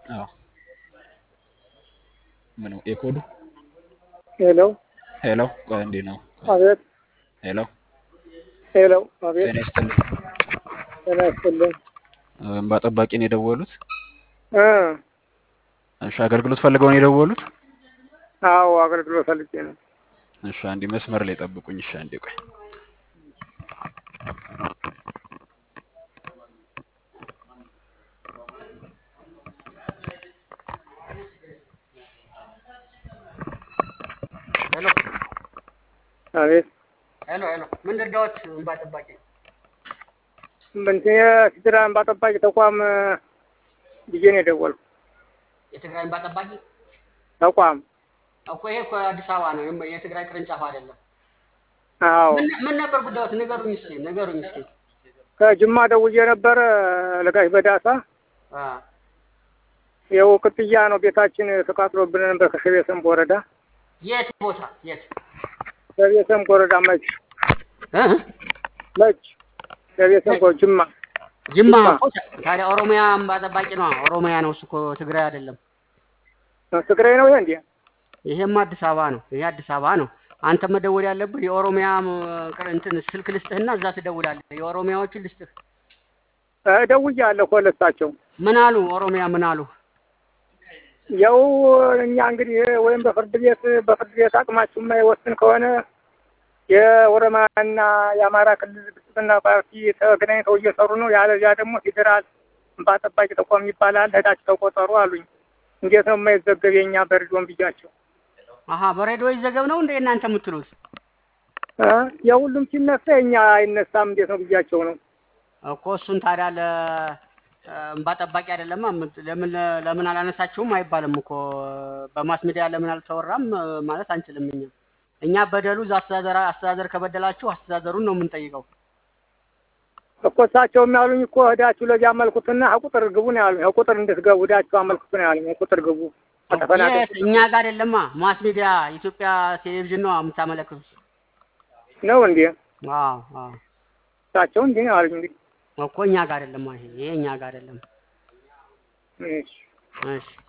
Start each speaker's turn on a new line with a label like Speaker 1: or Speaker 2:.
Speaker 1: አዎ ምን ነው የኮዱ
Speaker 2: ሄሎ
Speaker 1: ሄሎ ቆይ እንዴ ነው
Speaker 2: አቤት
Speaker 1: ሄሎ
Speaker 2: ሄሎ አቤት
Speaker 1: ጤና ይስጥልኝ
Speaker 2: ጤና ይስጥልኝ
Speaker 1: እንባ ጠባቂ ነው የደወሉት
Speaker 2: እ
Speaker 1: እሺ አገልግሎት ፈልገው ነው የደወሉት
Speaker 2: አዎ አገልግሎት ፈልጌ ነው
Speaker 1: እሺ አንዴ መስመር ላይ ጠብቁኝ እሺ አንዴ ቆይ
Speaker 3: ሄሎ
Speaker 2: አቤት
Speaker 3: ሄሎ ሄሎ ምን ልርዳዎት? እንባ ጠባቂ
Speaker 2: እንትን የሲድራ እንባ ጠባቂ ተቋም ብዬ ነው የደወልኩ
Speaker 3: የትግራይ እንባ ጠባቂ
Speaker 2: ተቋም
Speaker 3: እኮ ይሄ እኮ አዲስ አበባ ነው፣ የም- የትግራይ ቅርንጫፍ አይደለም።
Speaker 2: አዎ
Speaker 3: ምን ምን ነበር ጉዳዮት? ንገሩኝ እስኪ ንገሩኝ እስኪ።
Speaker 2: ከጅማ ደውዬ ነበረ ለጋሽ በዳሳ
Speaker 3: አ
Speaker 2: ይኸው ቅጥያ ነው ቤታችን ተቃጥሎብን ነበር ከሸቤ ሰንቦ ወረዳ
Speaker 3: የት ቦታ የት?
Speaker 2: ሸቤ ሰንቦ ወረዳ መች
Speaker 3: እ?
Speaker 2: መች ሸቤ ሰንቦ ጅማ
Speaker 3: ጅማ
Speaker 2: ጅማ።
Speaker 3: እኮ ታዲያ ኦሮሚያ እንባ ጠባቂ ነው። ኦሮሚያ ነው እሱ እኮ ትግራይ አይደለም።
Speaker 2: ትግራይ ነው ይሄ እንዴ
Speaker 3: ይሄም አዲስ አበባ ነው። ይሄ አዲስ አበባ ነው። አንተ መደወል ያለብህ የኦሮሚያ ም- ቅር- እንትን ስልክ ልስጥህና እዛ ትደውላለህ። የኦሮሚያዎቹን ልስጥህ።
Speaker 2: እ ደውያለሁ እኮ ለእሳቸው
Speaker 3: ምን አሉ? ኦሮሚያ ምን አሉ?
Speaker 2: ያው እኛ እንግዲህ ወይም በፍርድ ቤት በፍርድ ቤት አቅማችሁ የማይወስን ከሆነ የኦሮሚያና የአማራ ክልል ብልጽግና ፓርቲ ተገናኝተው እየሰሩ ነው። ያለዚያ ደግሞ ፌዴራል እንባ ጠባቂ ተቋም ይባላል ሄዳችሁ ተቆጠሩ አሉኝ። እንዴት ነው የማይዘገብ የእኛ በሬዲዮን ብያቸው
Speaker 3: አሀ በሬዲዮ ይዘገብ ነው እንደ እናንተ የምትሉት?
Speaker 2: እ የሁሉም ሲነሳ የእኛ አይነሳም እንዴት ነው ብያቸው ነው።
Speaker 3: እኮ እሱን ታዲያ ለ እንባ ጠባቂ አይደለማ ምት- ለምን ለምን አላነሳችሁም አይባልም እኮ በማስ ሚዲያ ለምን አልተወራም ማለት አንችልም። እኛ እኛ በደሉ እዛ አስተዳደር አስተዳደር ከበደላችሁ አስተዳደሩን ነው የምንጠይቀው።
Speaker 2: እኮ እሳቸው የሚያሉኝ እኮ ሄዳችሁ ለዚህ አመልኩትና ቁጥር ግቡ ነው ያሉኝ። ቁጥር እንድትገቡ ሄዳችሁ አመልክቱ ነው ያሉኝ። ቁጥር ግቡ ከተፈናቀል
Speaker 3: የት? እኛ ጋር አይደለማ ማስ ሚዲያ ኢትዮጵያ ቴሌቪዥን ነው የምታመለክቱት።
Speaker 2: ነው እንዴ?
Speaker 3: አዎ አዎ
Speaker 2: እሳቸው እንዲህ ነው ያሉኝ። እንግዲህ
Speaker 3: እኮ እኛ ጋር አይደለማ ይሄ ይሄ እኛ ጋር አይደለም።
Speaker 2: እሺ
Speaker 3: እሺ